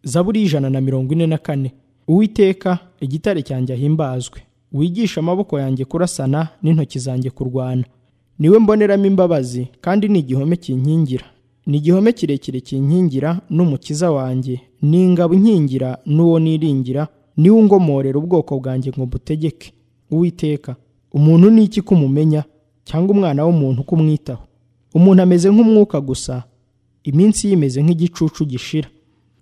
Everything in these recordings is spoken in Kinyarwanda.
zaburi y'ijana na mirongo ine na kane uwiteka igitare cyanjye ahimbazwe wigisha amaboko yanjye kurasana n'intoki zanjye kurwana niwe mboneramo imbabazi kandi ni igihome kinkingira ni igihome kirekire kinkingira n'umukiza wanjye ni ingabo inkingira n'uwo niringira niwe ungomorera ubwoko bwanjye ngo mbutegeke uwiteka umuntu ni iki kumumenya cyangwa umwana w'umuntu kumwitaho umuntu ameze nk'umwuka gusa iminsi ye imeze nk'igicucu gishira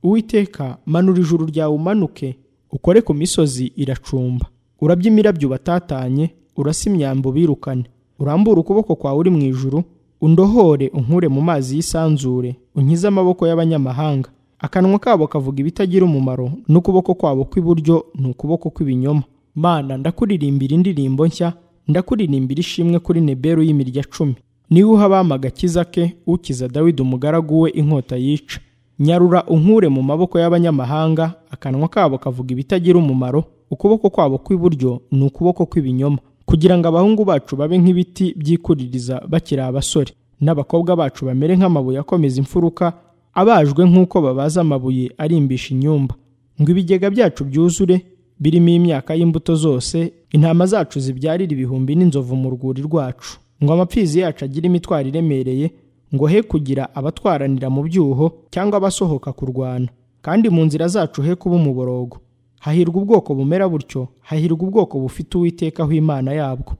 uwiteka manura ijuru ryawe umanuke ukore ku misozi iracumba urabye imirabyo batatanye urasa imyambo birukane urambure ukuboko kwawe uri mu ijuru undohore unkure mu mazi y'isanzure unkize amaboko y'abanyamahanga akanwa kabo kavuga ibitagira umumaro n'ukuboko kwabo kw'iburyo ni ukuboko kw'ibinyoma mana ndakuririmbira indirimbo nshya ndakuririmbira ishimwe kuri neberu y'imirya cumi niwe uha abami agakiza ke ukiza dawidi umugaragu we inkota yica nyarura unkure mu maboko y'abanyamahanga akanwa kabo kavuga ibitagira umumaro ukuboko kwabo kw'iburyo ni ukuboko kw'ibinyoma kugira ngo abahungu bacu babe nk'ibiti byikuririza bakiri abasore n'abakobwa bacu bamere nk'amabuye akomeza imfuruka abajwe nk'uko babaza amabuye arimbisha inyumba ngo ibigega byacu byuzure birimo imyaka y'imbuto zose intama zacu zibyarire ibihumbi n'inzovu mu rwuri rwacu ngo amapfizi yacu agire imitwaro iremereye ngo he kugira abatwaranira mu byuho cyangwa abasohoka kurwana kandi mu nzira zacu he kuba umuborogo hahirwa ubwoko bumera butyo hahirwa ubwoko bufite uwiteka aho imana yabwo